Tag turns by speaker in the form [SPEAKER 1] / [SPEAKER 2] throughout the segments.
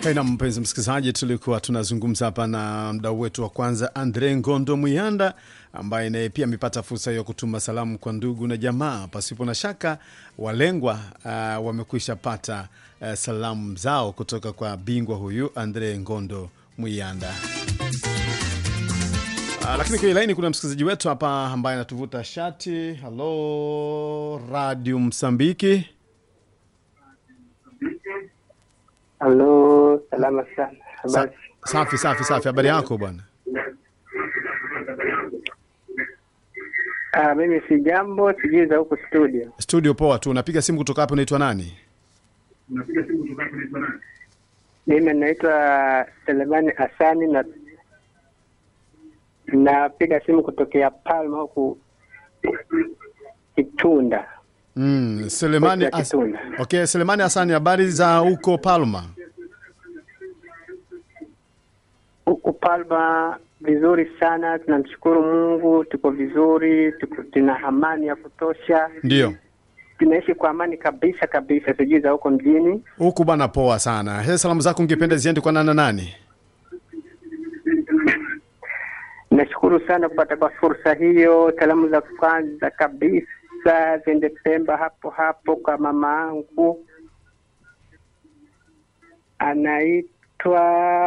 [SPEAKER 1] Hey, na mpenzi msikilizaji, tulikuwa tunazungumza hapa na mdau wetu wa kwanza Andre Ngondo Muyanda ambaye naye pia amepata fursa hiyo kutuma salamu kwa ndugu na jamaa. Pasipo na shaka walengwa uh, wamekwisha pata uh, salamu zao kutoka kwa bingwa huyu Andre Ngondo Muyanda. Uh, lakini kwenye laini kuna msikilizaji wetu hapa ambaye anatuvuta shati. Halo, Radio Msambiki.
[SPEAKER 2] Halo, salama sana.
[SPEAKER 1] Sa
[SPEAKER 2] Habari?
[SPEAKER 1] safi safi safi, habari yako bwana?
[SPEAKER 2] Ah, mimi si jambo, sijui za huku studio.
[SPEAKER 1] Studio poa tu. Unapiga simu kutoka hapo, unaitwa nani?
[SPEAKER 2] Mimi naitwa Selemani Asani na napiga simu kutokea Palma huku Kitunda.
[SPEAKER 1] Mm, Selemani
[SPEAKER 2] Kocha
[SPEAKER 1] As
[SPEAKER 2] Kitunda.
[SPEAKER 1] okay, Selemani Hasani, habari za huko Palma?
[SPEAKER 2] Huku Palma vizuri sana, tunamshukuru Mungu, tuko vizuri, tuko, tuna amani ya kutosha,
[SPEAKER 1] Ndio
[SPEAKER 2] tunaishi kwa amani kabisa kabisa. Sijui za huko mjini.
[SPEAKER 1] huku bana, poa sana. He, salamu zako ungependa ziende kwa nana nani?
[SPEAKER 2] Nashukuru sana kupata kwa fursa hiyo. Salamu za kwanza kabisa ziende Pemba hapo hapo kwa mama angu anaitwa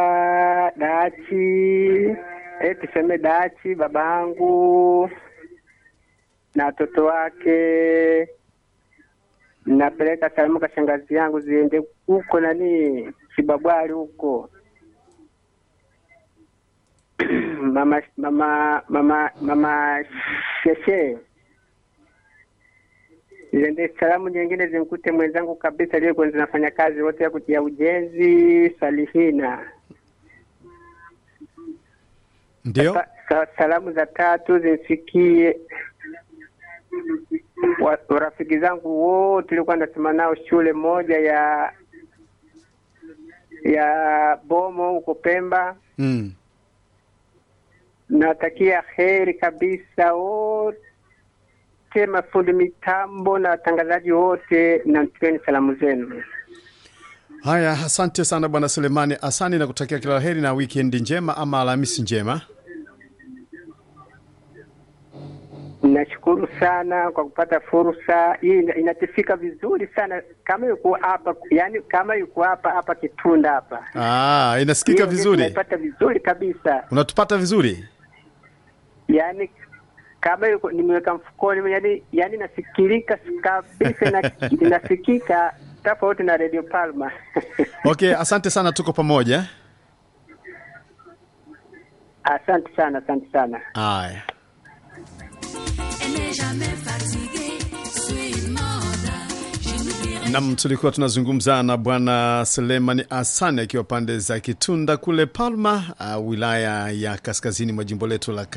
[SPEAKER 2] Dachi, eh, tuseme Dachi, baba angu na watoto wake. Napeleka salamu kwa shangazi yangu ziende huko nani Kibabwali huko mama mama mama mama sheshe ziende salamu nyingine zimkute mwenzangu kabisa aliyekuwa zinafanya kazi wote ya kutia ujenzi Salihina.
[SPEAKER 1] Ndio
[SPEAKER 2] Sa, sa, salamu za tatu zimfikie wa- rafiki zangu wote tulikuwa nasoma nao shule moja ya ya Bomo huko Pemba.
[SPEAKER 1] mm.
[SPEAKER 2] Nawatakia heri kabisa wote, mafundi mitambo na watangazaji wote, na mtueni salamu zenu.
[SPEAKER 1] Haya, asante sana bwana Selemani Hasani, na kutakia kila la heri na wikendi njema ama Alhamisi njema.
[SPEAKER 2] Nashukuru sana kwa kupata fursa hii, ina- inatifika vizuri sana kama yuko hapa, yani kama yuko hapa hapa Kitunda hapa,
[SPEAKER 1] Ah, inasikika
[SPEAKER 2] Hiyo ndio
[SPEAKER 1] vizuri,
[SPEAKER 2] tunaipata vizuri kabisa,
[SPEAKER 1] unatupata vizuri.
[SPEAKER 2] yani kama yuko nimeweka mfukoni, yani yani nasikilika kabisa, na inasikika tofauti na Radio Palma.
[SPEAKER 1] Okay, asante sana, tuko pamoja.
[SPEAKER 2] Asante sana, asante sana.
[SPEAKER 1] Haya.
[SPEAKER 3] Elle n'est jamais fatiguée, suis mode. Je me dirai
[SPEAKER 1] Nam, tulikuwa tunazungumza na bwana Selemani Hasani akiwa pande za Kitunda kule Palma, uh, wilaya ya kaskazini mwa jimbo letu la